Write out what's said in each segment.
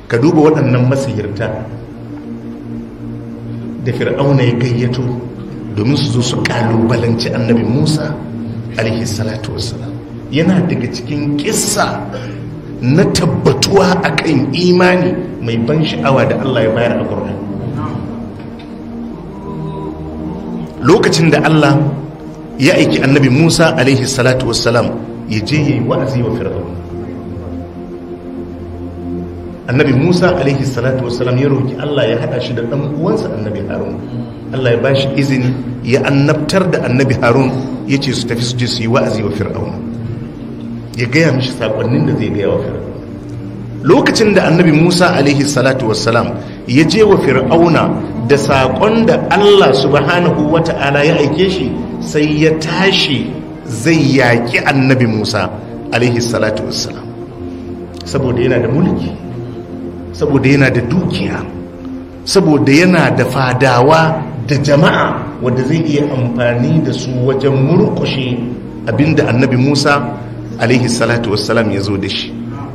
ka duba waɗannan masihirta da fir'auna ya gayyato domin su zo su kalubalanci annabi musa alaihi salatu wassalam yana daga cikin kissa na tabbatuwa akan imani mai ban sha'awa da allah ya bayar a ƙur'ani lokacin da allah ya aiki annabi musa alaihi salatu wassalam ya je ya yi wa'azi wa fir'auna annabi musa alaihi salatu wassalam ya roki allah ya hada shi da dan uwansa annabi harun allah ya ba shi izini ya annabtar da annabi harun ya ce su tafi su je su yi wa'azi wa fir'auna ya gaya mishi sakonnin da zai gaya wa fir'auna lokacin da annabi musa alaihi salatu wassalam ya je wa fir'auna da saƙon da allah subhanahu wa ta'ala ya aike shi sai ya tashi zai yaƙi annabi musa alaihi salatu wassalam saboda yana da mulki saboda yana da dukiya saboda yana da fadawa da jama'a wanda zai iya amfani da su wajen murkushe abinda annabi musa alaihi salatu wassalam ya zo da shi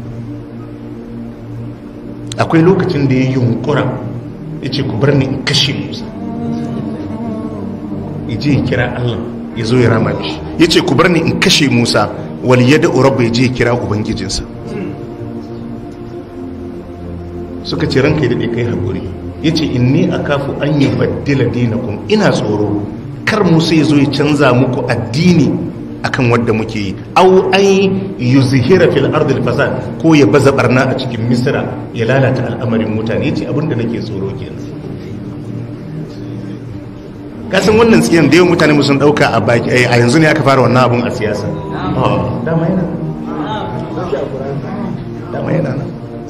akwai lokacin da ya yunkura ya ce ku bar ni in kashe musa ya je ya kira allah ya zo ya rama mishi ya ce ku bar ni in kashe musa wal yada urabba ya je ya kira ubangijinsa suka ce ranka da kai haƙuri ya ce inni a kafu an yi baddila dinakun ina tsoro kar musa ya zo ya canza muku addini akan wadda muke yi au an yi zihira fil ardil fasad ko ya baza barna a cikin misira ya lalata al'amarin mutane ya ce abinda nake tsoro kenan kasan wannan tsiyan da yawan mutane sun dauka a baki a yanzu ne aka fara wannan abun a siyasa dama yana dama yana nan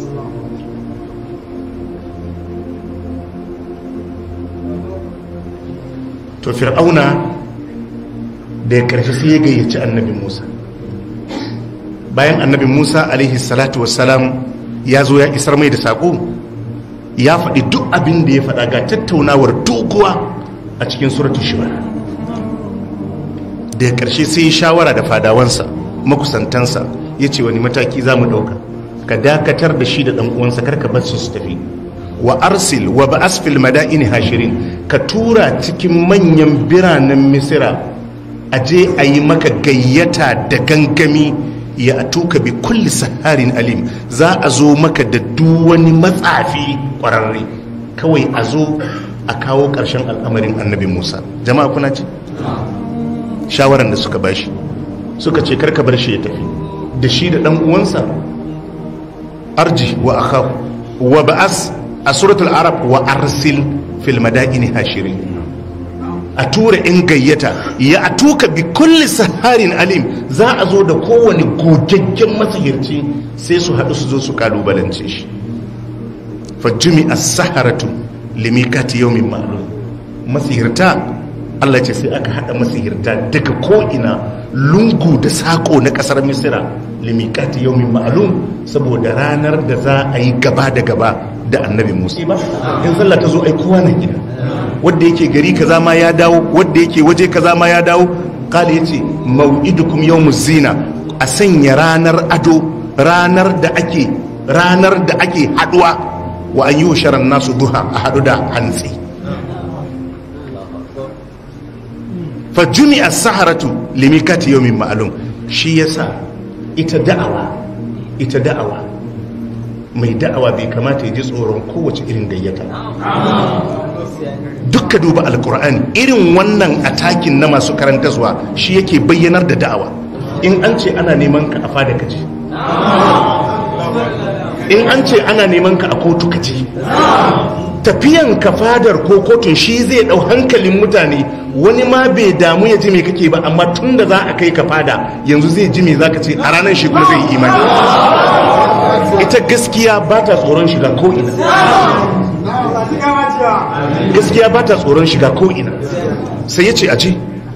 to fir'auna da ya karfi sai ya gayyaci annabi musa bayan annabi musa alaihi salatu wassalam ya zo ya isar mai da saƙo ya faɗi duk abin da ya faɗa ga tattaunawar doguwa a cikin suratu shiwa da ya ƙarshe sai ya shawara da fadawansa makusantansa ya ce wani mataki za mu ɗauka ka dakatar da shi da ɗan uwansa karka bar su su tafi wa arsil wa ba'as fil madaini hashirin ka tura cikin manyan biranen misira a je a yi maka gayyata da gangami ya atuka bi kulli saharin alim za a zo maka da duk wani matsafi kwararre kawai a zo a kawo ƙarshen al'amarin annabi musa jama'a kuna ce shawaran da suka bashi suka ce karka bar shi ya tafi da shi da ɗan uwansa arji wa akahu wa ba'as a suratul arab wa arsil fil madaini hashirin a tura in gayyata ya a tuka bi kulli saharin alim za a zo da kowane gogaggen masahirci sai su haɗu su zo su kalubalance shi fajjumi as-saharatu limikati yawmin ma'lum masihirta Allah ce sai aka haɗa masihirta daga ko'ina lungu da sako na ƙasar misira limikati yawmin ma'lum saboda ranar da za a yi gaba da gaba da annabi musa ba in sallah ta zo ai kowa na gida wanda yake gari kaza ma ya dawo wanda yake waje kaza ma ya dawo kala yace mau'idukum yawmuz zina a sanya ranar ado ranar da ake ranar da ake haduwa wa an yi sharan nasu duha a hadu da hantsi fa jumi'a saharatu limikati yawmin ma'lum shi yasa ita da'awa ita da'awa mai da'awa bai kamata ya ji tsoron kowace irin gayyata dukka duba alkur'ani irin wannan atakin na masu karantarwa shi yake bayyanar da da'awa in an ce ana neman ka a fada kaji in an ce ana neman ka a kotu kaji tafiyan ka fadar ko kotun shi zai dau hankalin mutane wani ma bai damu ya ji me kake ba amma tun da za a kai ka fada yanzu zai ji me zaka ce a ranar shi kuma zai yi imani ita gaskiya ba ta tsoron shiga ko'ina gaskiya ba ta tsoron shiga ko'ina sai ya ce a ce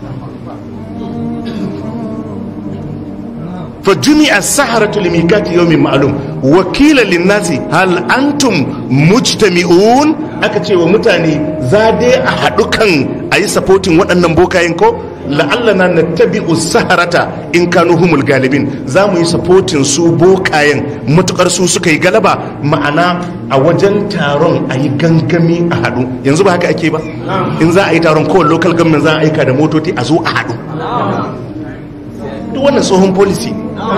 fajuni a saharatu limikati yau min ma'alum wakila linnasi hal antum mujtami'un aka ce wa mutane za dai a haɗu kan a yi sapotin waɗannan bokayen ko la'allana na tabi'u saharata in kanu humul galibin za mu yi sapotin su bokayen matukar su suka yi galaba ma'ana a wajen taron a yi gangami a haɗu yanzu ba haka ake ba in za a yi taron kowane local government za a aika da motoci a zo a haɗu duk wannan tsohon policy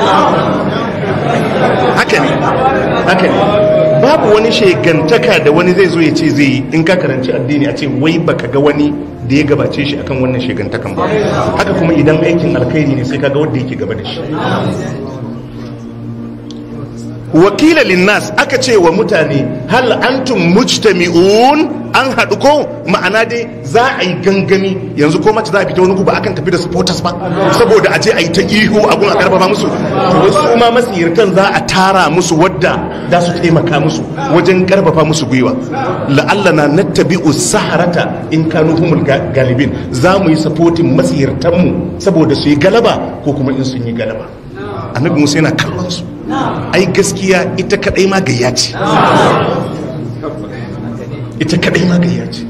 haka ne haka ne babu wani shegantaka da wani zai zo ya ce zai yi in ka karanci addini a ce wai baka ga wani da ya gabace shi akan wannan shegantakan ba haka kuma idan aikin alkhairi ne sai kaga wanda yake gaba da shi wakila linnas aka ce wa mutane hal antum mujtami'un an haɗu ko ma'ana dai za a yi gangami yanzu ko mace za a fita wani guba akan tafi da supporters ba saboda a je a yi ta ihu a gun a karfafa musu to su ma masiyartan za a tara musu wadda za su taimaka musu wajen karfafa musu gwiwa la'alla na nattabi'u saharata in kanu humul galibin za mu yi supporting masiyartan mu saboda su yi galaba ko kuma in sun yi galaba annabi musa yana kallon su ai gaskiya ita kadai ma gayya ce ita kadai ma gayya ce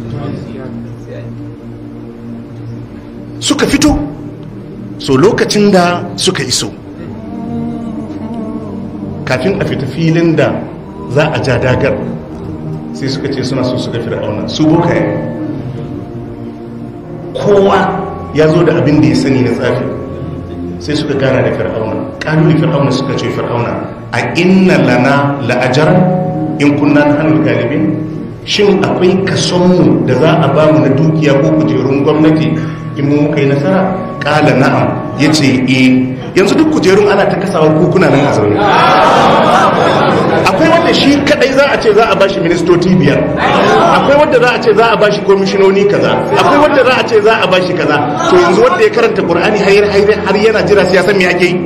suka fito so lokacin da suka iso kafin a fita filin da za a ja dagar sai suka ce suna so su ga fir'auna su bokaye kowa ya zo da abin da ya sani na tsafi sai suka gana da fir'auna ƙaluli fir'auna suka ce fir'auna a inna lana la'ajar in kunna na hannun galibin shin akwai kasonmu da za a ba mu na dukiya ko kujerun gwamnati in mu muka yi nasara ƙala na'am ya ce e yanzu duk kujerun ana ta kasawa kukuna nan a zaune akwai wanda shi kadai za a ce za a bashi ministoci biyar akwai wanda za a ce za a bashi komishinoni kaza akwai wanda za a ce za a bashi kaza to yanzu wanda ya karanta qur'ani har har yana jira sai ya san me ake yi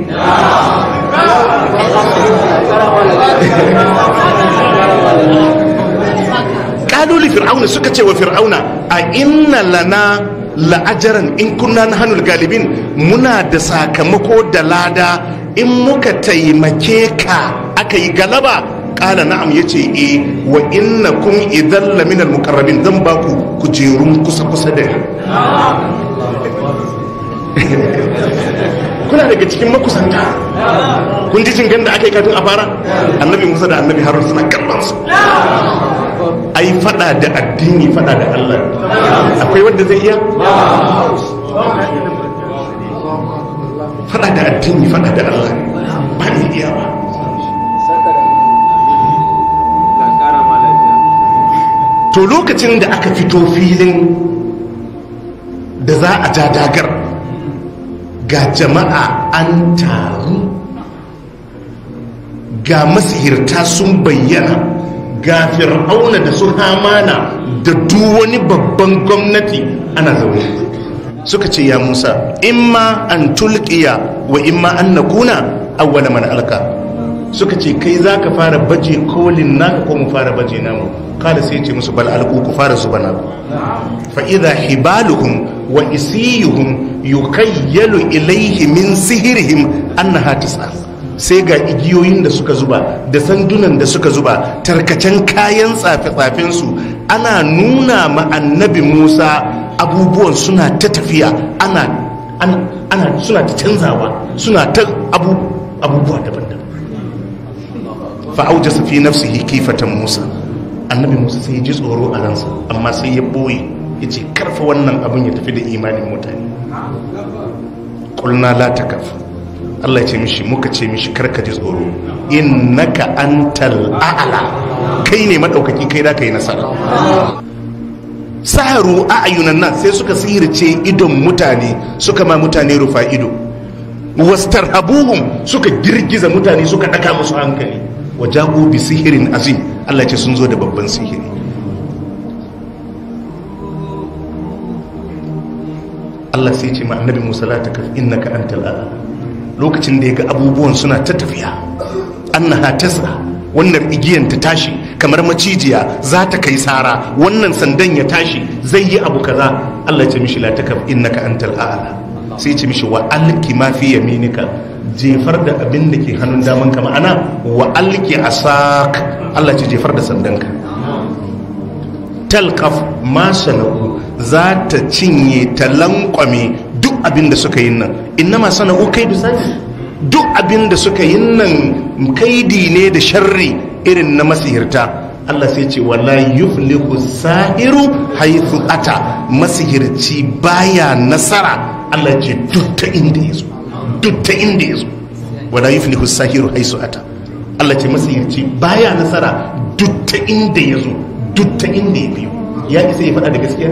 kaloli fir'auna suka ce wa fir'auna a inna lana la'ajaran in kunna na hannun galibin muna da sakamako da lada in muka taimake ka aka yi galaba kala na'am ya ce e wa inna kun idan laminar mukarrabin zan ba ku kujerun kusa-kusa da ni kuna daga cikin makusanta kun ji jin da aka yi kafin a fara annabi musa da annabi harun suna kallon su ai fada da addini fada da allah akwai wanda zai iya fada da addini fada da allah ba ni iya ba to lokacin da aka fito filin da za a ja dagar ga jama'a an taru ga masihirta sun bayyana ga fir'auna da su hamana da duk wani babban gwamnati ana zaune suka ce ya musa imma an tulkiya wa imma an nakuna awwala man alka suka ce kai za ka fara baje kolin naka ko mu fara baje namu kada sai ce musu bal alku ku fara zuba naku fa idha hibaluhum wa isiyuhum yukayyalu ilayhi min sihirihim annaha tis'a sai ga igiyoyin da suka zuba da sandunan da suka zuba tarkacen kayan tsafe-tsafen su ana nuna ma annabi Musa abubuwan suna ta tafiya ana ana suna ta canzawa suna ta abu abubuwa daban-daban fa aujasa fi nafsihi kifatan Musa annabi Musa sai ya ji tsoro a ransa amma sai ya boye ya ce karfa wannan abin ya tafi da imanin mutane ƙulna la takaf Allah ya ce mishi muka ce mishi karka ji tsoro innaka antal a'la kai ne madaukaki kai da kai nasara saharu a'yunan nan sai suka sihirce idon mutane suka ma mutane rufa ido wastarhabuhum suka girgiza mutane suka daka musu hankali wajabu bi sihirin azim Allah ya ce sun zo da babban sihiri Allah sai ce ma annabi Musa la takaf innaka antal a'la lokacin da ya ga abubuwan suna ta tafiya annaha tas'a wannan igiyan ta tashi kamar macijiya za ta kai sara wannan sandan ya tashi zai yi abu kaza Allah ya ce mishi la takaf innaka antal a'la sai ce mishi wa alki ma fi yaminika jefar da abin da ke hannun daman ka ma'ana wa alki asak Allah ce jefar da sandanka talkaf ma sana'u za ta cinye ta lankwame duk abin da suka yi nan inna ma sana'u kai da sani duk abin da suka yi nan kaidi ne da sharri irin na masihirta Allah sai ce wala yuflihu sahiru haythu ata masihirci baya nasara Allah ce duk ta inda yazo duk ta inda yazo wala yuflihu sahiru haythu ata Allah ce masihirci baya nasara duk ta inda yazo duk ta inda ya biyo ya isa ya faɗa da gaskiya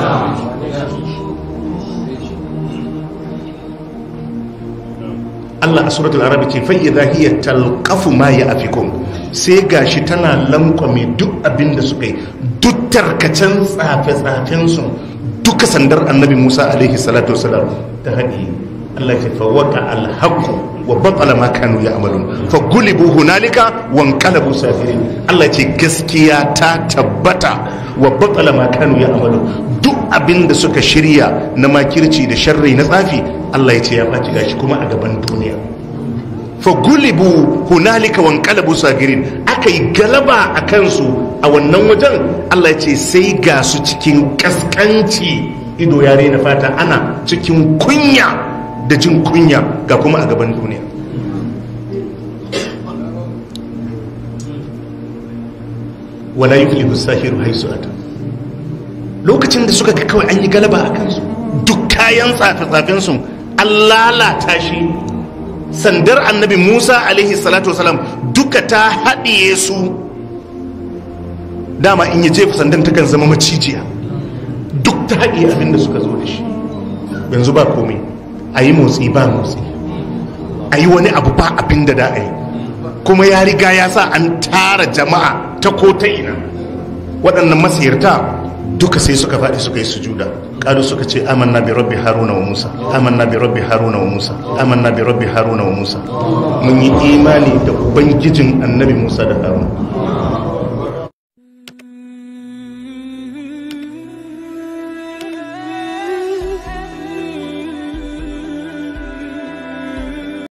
Allah a suratul arabi ce fa idza hiya talqafu ma ya'fikun sai gashi tana lankwame duk abin da suka yi duk tarkacen tsafe tsafen su duka sandar annabi Musa alaihi salatu wasalam ta hadi Allah ce fa waqa al wa batala ma kanu ya'malun fa gulibu hunalika wa anqalabu safirin Allah ce gaskiya ta tabbata wa batala ma kanu ya'malun duk abin da suka shirya na makirci da sharri na tsafi Allah ya ce ya ɓaci gashi kuma a gaban duniya fa gulibu hunalika wan qalabu sagirin aka yi galaba a kansu a wannan wajen Allah ya ce sai ga su cikin kaskanci ido ya na fata ana cikin kunya da jin kunya ga kuma a gaban duniya wala yuflihu sahiru haisu ata lokacin da suka ga kawai an yi galaba a kansu duk kayan tsafe-tsafen su an lalata shi sandar annabi musa alaihi salatu wasalam duka ta haɗiye su dama in yi jefa sandan takan zama macijiya duk ta haɗiye abin da suka zo da shi yanzu ba komai a yi motsi ba motsi a yi wani abu ba abin da da a yi kuma ya riga ya sa an tara jama'a ta ko ta ina waɗannan masiyarta duka sai suka faɗi suka yi sujuda ƙalu suka ce amanna bi rabbi haruna wa musa amanna bi rabbi haruna wa musa amanna bi rabbi haruna wa musa mun yi imani da ubangijin annabi musa da haruna